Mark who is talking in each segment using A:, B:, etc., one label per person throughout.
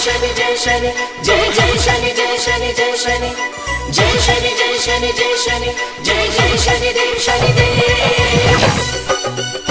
A: शनि जय शनि जय जय शनि जय शनि जय शनि जय शनि जय शनि जय शनि जय जय शनि देव शनि देव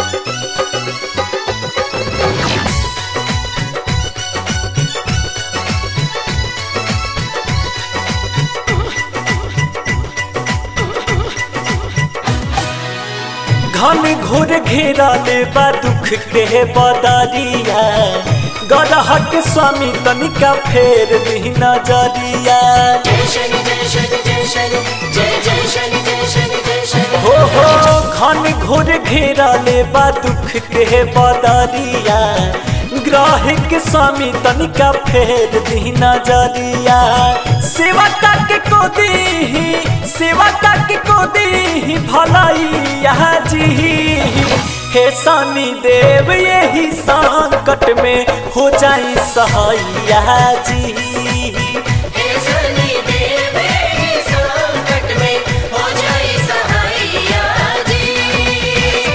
B: घन घोर घेरा ले बा दुख के बदरिया गरह के स्वामी तनिका फेर दी नजरिया
A: जय शनि जय शनि जय शनि जय जय शनि जय शनि जय शनि
B: हो हो घन घोर घेरा ले बा दुख के बदरिया ग्रह के स्वामी तनिका फेर दी नजरिया सेवा करके को दी सेवा करके को दी भलाइया जी हे शनि देव यही संकट में हो जाई सहाइया जी
A: हे शनि देव हे संकट में हो जाए सहाइया जी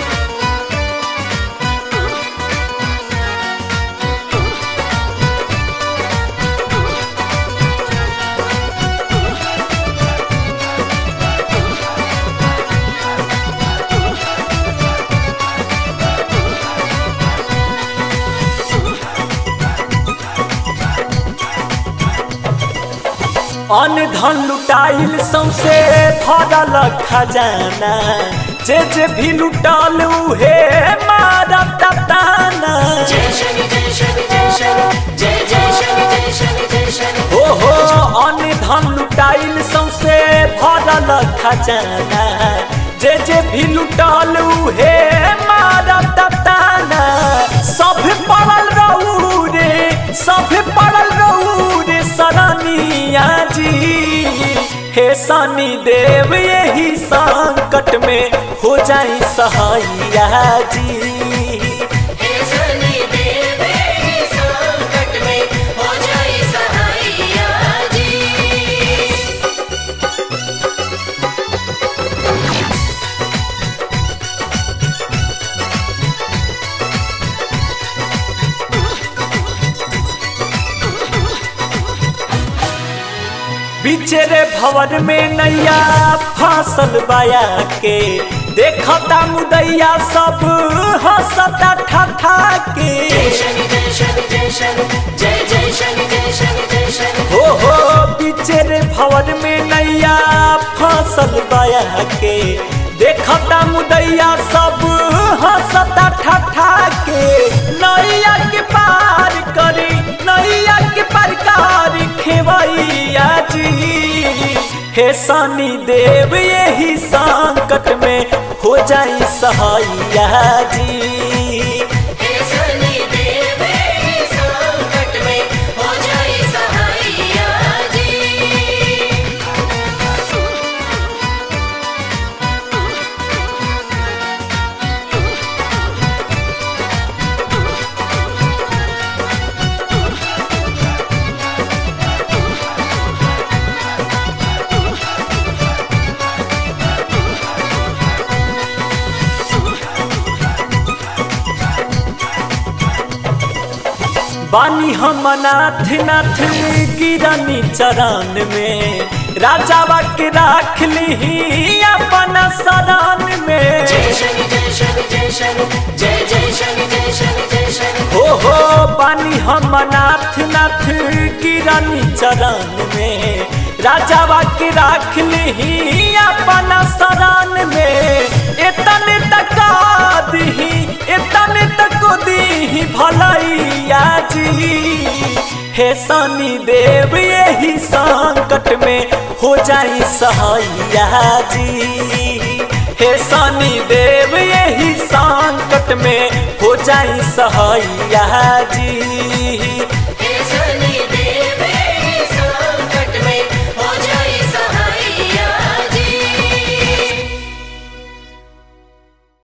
B: अन्न धन लुटाइल सौसे भरल खजाना जे जे भी लुटाल उहे मारत ताना
A: जय शनि जय शनि जय शनि जय जय शनि जय शनि जय शनि
B: हो हो अन्न धन लुटाइल सौसे भरल खजाना जे जे भी लुटाल उहे मारत ताना सब पड़ल रहू रे सब पड़ल रहू रे सरनिया जी हे शनि देव यही संकट में हो जाई सहाइया जी
A: हे शनि देव हे संकट में हो जाए सहाइया जी
B: बिचेरे भवन में नैया फासल बाया के देखता मुदैया सब हंसता ठठा के
A: जय शनि जय शनि जय शनि जय जय शनि जय शनि जय शनि
B: हो हो बिचेरे भवन में नैया फासल बाया के देखता मुदैया सब हंसता ठठा के नैया के पार करी नैया के परकार खेवैया जी हे शनि देव यही संकट में हो जाई सहाइया जी
A: हे शनि देव हे संकट में हो जाए सहाइया जी
B: बानी हम नाथ नाथ गिरनी चरण में राजावा के राख ली अपन शरण में
A: जय शनि जय शनि जय शनि जय जय शनि जय शनि जय शनि
B: हो हो बानी हम नाथ नाथ गिरनी चरण में राजावा के राख ली अपन शरण में इतने तका दी इतने तक दी भलैया जी हे शनि देव यही संकट में हो जाई सहाइया जी हे शनि देव यही संकट में हो जाई सहाइया जी